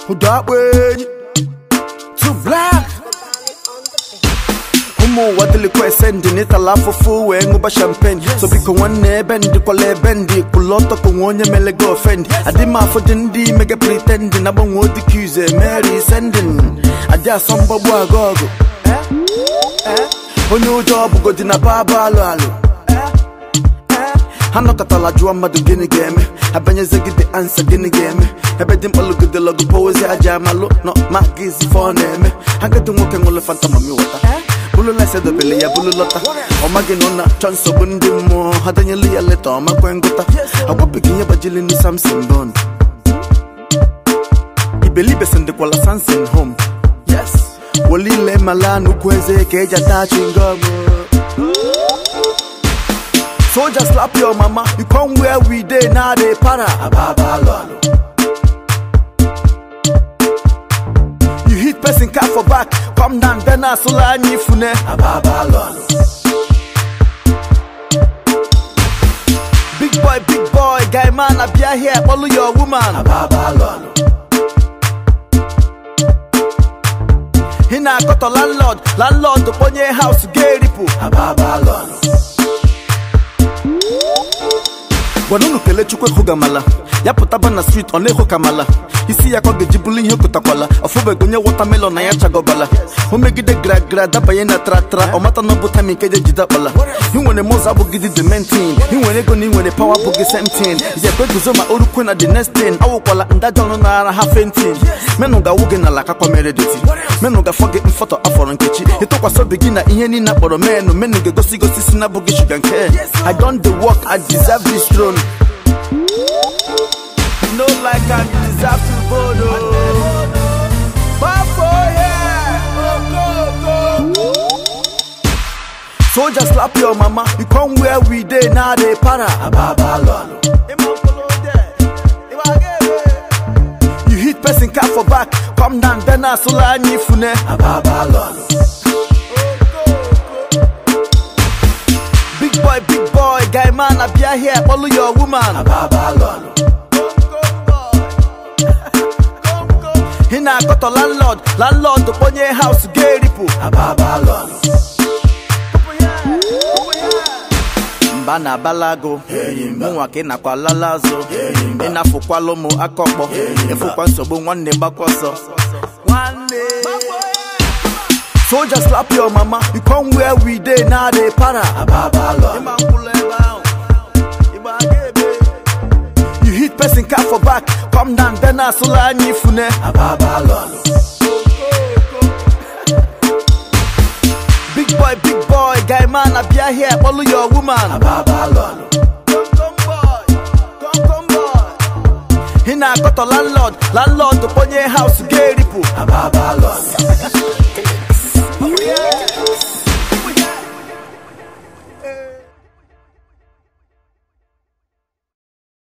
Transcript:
ụdọ akpa enyi too black ụmụ ụwa dịlikwa ese ndị n'ịtala afụfụ wee ṅụba champagne so biko nwanne ebe ndị kwala ebe ndị kwụlụ ọtọ ka nwe onye mele gị ofend adị m afọ dị ndị mega pretending na gbanwe odikuze mary sending adị asọ mgbagbu aga ọgụ onye ụjọ ọbụgodi na baba alụ alụ ha nọkọtala jụọ mmadụ gịnị ga-eme abanyezegide ansa gịnị ga-eme ebe dị mkpalụgide lọgụ poezi aja amalụ nọ ma gịzi fọ na-eme ha gadi nwoke ṅụlụ fanta mami wọta bụlụla esedobele ya bụlụ lọta ọ maghị na ọ na-achọ nsogbu ndị mmụọ ha danyelu ya leta ọ makwe ngụta agwapụghị ihe gbajili ndị samson bon ibelibe sendịkwala sansin home yes wolile mala n'ukwu eze ka eji ata chingom Soldier slap your mama, you come where we dey now they para. Ababa lolo. You hit person car for back, come down then I sola ni fune. Ababa lolo. Big boy, big boy, guy man, I be here, follow your woman. Ababa lolo. He na got a landlord, landlord to ponye house gay ripu. Ababa lolo. gwara unu kelee chukwu ehugamala ya pụtaba na street ọ na-ehu kamala isi ya ka ọ ga-eji bụrụ ihe okụtakwala ọfụbego onye wọtamelọn na ya chagọbala o megide gragra dabanye na tratra ọ mata na ọ bụ tami nke je jide akpala ị nwere mụzọ abụgide dementin ị nwere ego na ị nwere pawa abụghị semtin jekwe guzo ma orukwe na the next thing awụkwala ndaja ọnụ na ara ha fentin menụ ga-awụ gị n'ala kakwa mere deti menụ ga-afọ gị mfọtọ afọrọ nkechi ịtụkwasị obi gị na ihe niile akpọrọ menụ menụ ga-egosi gosi si na abụghị shuga nke i don the work i deserve this throne You know like I deserve to vote oh. Bafo, yeah. Soldier slap your mama, you come where we dey now they para. Ababa lolo. You hit person car for back, come down then I sola ni fune. Ababa lolo. Big boy, big boy, guy man, I be here, follow your woman. Ababa lolo. He na got a landlord, landlord to ponye house gay ripu. Ababa lolo. mba na balago mụnwa ka ị nakwa lala azụ ị na-afụkwala ụmụ aka ọkpọ ịfụkwa nsogbu nwanne gbakwa ọsọ Soldier slap your mama, you come where we dey now they para. You hit person car for back, come down then I sola ni fune. Big boy, big boy, guy man, I be here, follow your woman. He na got a landlord, landlord to ponye house gay ripu.